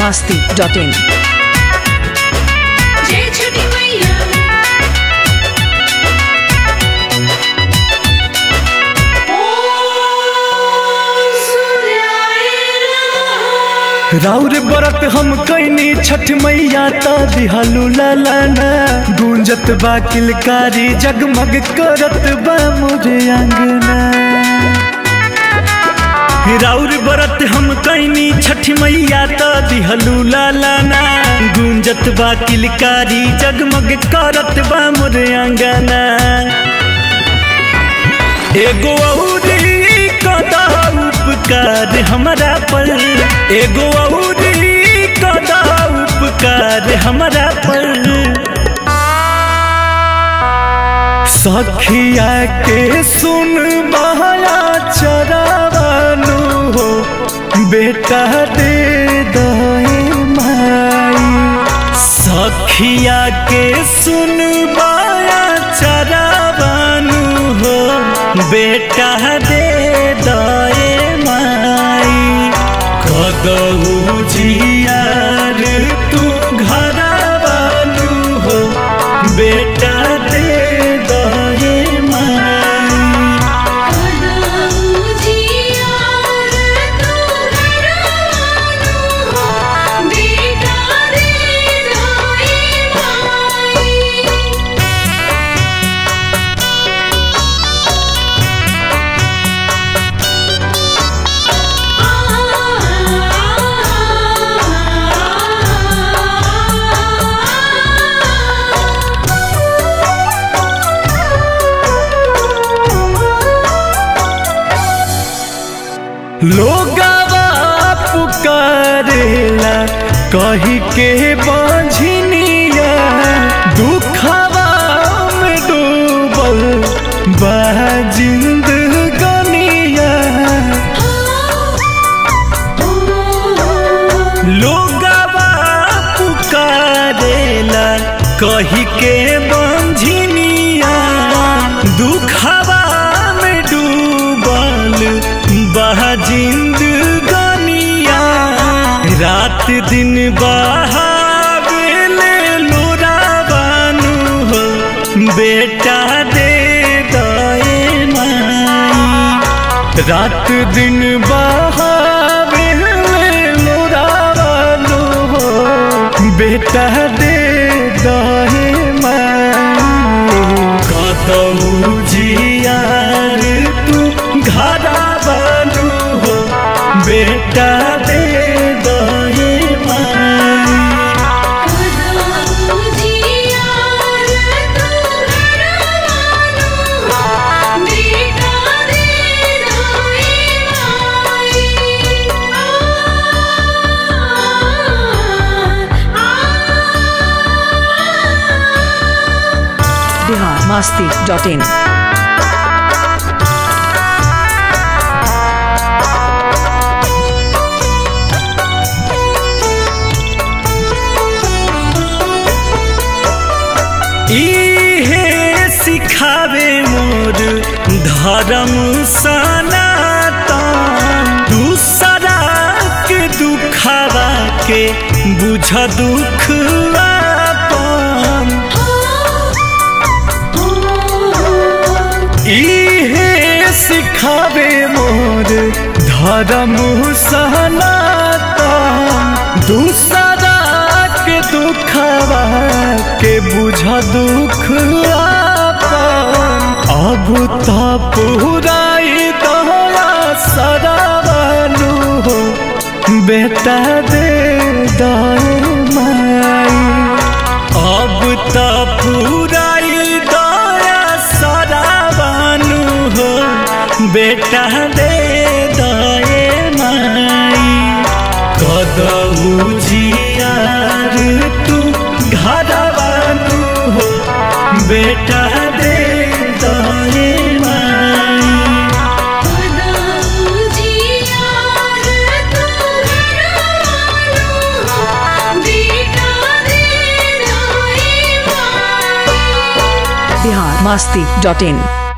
masti dot in. जय छठी मैया ओम सूर्याय नमः राउर बरत हम कैनी छठ मैया ता दिहलू लालाना गूंजत बा किलकारी जगमग करत बा मोरे अंगना राउर बरत हम कैनी छठ मैया ता दिहलू लालाना गूंजत बा किलकारी जगमग करत बा मोरे अंगना एगो औरी कदा उपकार हमरा पर एगो औरी कदा उपकार हमरा पर सखिया के सुन बहया चरावानु हो बेटा दे दे माई सखिया के सुन बाया चरावानु हो बेटा दे दए माई कदऊ जियार तू घरवानु हो बेटा दे दए माई कदऊ जियार तू घरवानु हो बेटा रे रोए माई लोगवा पुकारेला कही के बाझनिया दुखवा में डूबल बा जिंदगनिया लोगवा पुकारेला कही के बाझनिया दुखवा में डूबल बह जिंदगनिया रात दिन बहावेले लोरावानु हो बेटा दे दए माई रात दिन बहावेले लोरावानु हो बेटा दे दए माई कतऊ जियार तू घरा बनू हो बेटा दे दहे माई कदऊ जियार तू घरवानु हो बेटा रे रोए माई आ Bihar masti dot in. इहे सिखावे मोर धर्म सनातन दूसरा के दुखवा के बुझ दुख अपन इहे सिखावे मोर धर्म सनातन दूसरा के दुखवा के बुझ दुख अपन अब तो पुराई दया सरावनु हो बेटा दे दए माई अब त पुराई दया सरावानु हो बेटा दे दए माई कदऊ जियार तू घरवानु हो बेटा दे दए माई कदऊ जियार तू घरवानु हो बेटा रे रोए माई Bihar masti dot in.